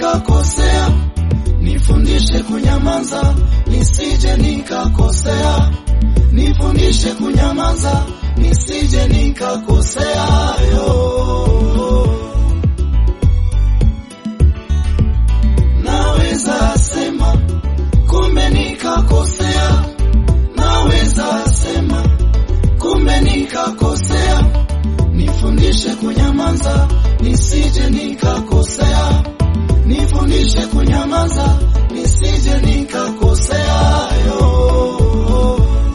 nikakosea, nifundishe kunyamaza, nisije nikakosea, nifundishe kunyamaza, nisije nikakosea yo. Naweza sema kumbe nikakosea, naweza sema kumbe nikakosea, nifundishe kunyamaza, nisije nikakosea, nifundishe kunyamaza, nisije nikakosea yo.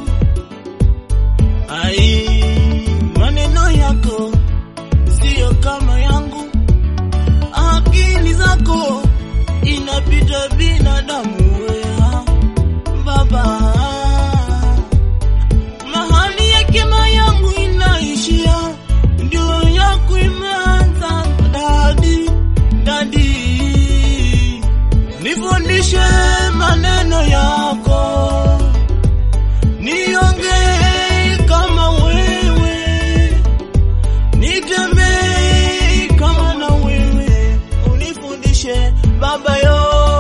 Ai, maneno yako siyo kama yangu, akili zako inapita binadamu wea baba, mahali hekima yangu inaishia, ndio yako imeanza. Dadi, dadi, nifundishe maneno yako niongee kama wewe, nitembee kama na wewe, unifundishe baba yo.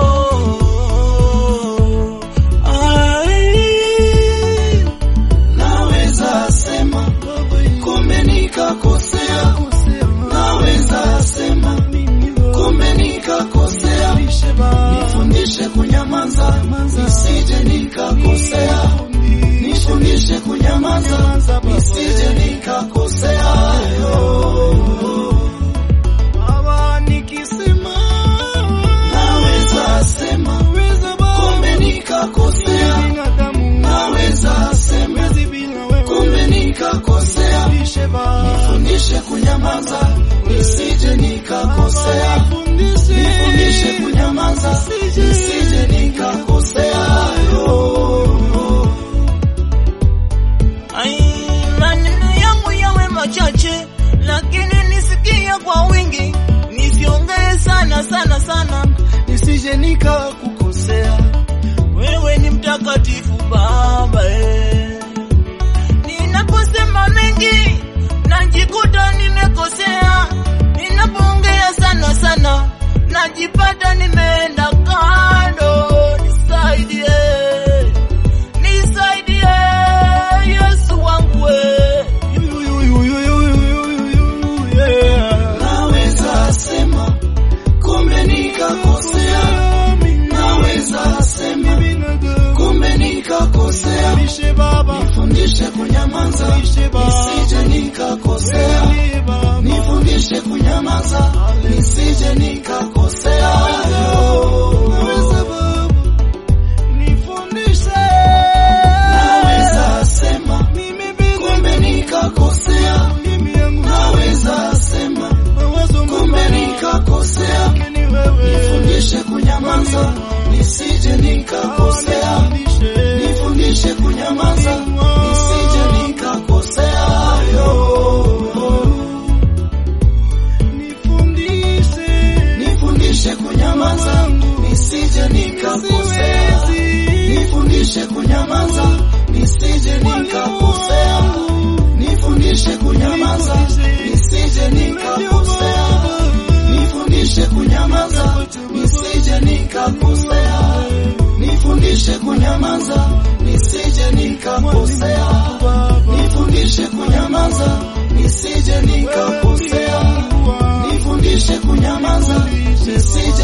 Ai, Naweza sema kumbe nikakosea, naweza sema kumbe nikakosea, nifundishe kunyamaza, nisije nikakosea, nifundishe kunyamaza, nisije nikakosea yo. Baba nikisema Naweza sema weza baba kumbe nikakosea, binadamu naweza sema wezi bila wewe kumbe nikakosea, Fundishe baba nifundishe kunyamaza, nisije nikakosea, nifundishe kunyamaza, nisije nikakosea yo. Ai, maneno yangu yawe machache, lakini nisikie kwa wingi, nisiongee sana sana sana, nisije nikakukosea. Wewe ni mtakatifu Baba eh. Ninaposema mengi najikuta nimekosea, ninapoongea sana sana najipata nimeenda kando. Nisaidie, nisaidie Yesu wangu we. Yeah. Naweza sema kumbe nikakosea, naweza sema kumbe nikakosea, nifundishe kunyamaza, nisije nikakosea, nifundishe kunyamaza, nisije nikakosea yo. Naweza sema kumbe nikakosea, naweza sema kumbe nikakosea, nifundishe kunyamaza, nisije nikakosea, nifundishe kunyamaza, nisije nikakosea yo. Nifundishe kunyamaza, nisije nikakosea, nifundishe kunyamaza, nisije nikakosea, nifundishe kunyamaza, nisije nikakosea, nifundishe kunyamaza, nisije nikakosea, nifundishe kunyamaza, nisije nikakosea, nifundishe kunyamaza, nisije nikakosea, nifundishe kunyamaza, nisije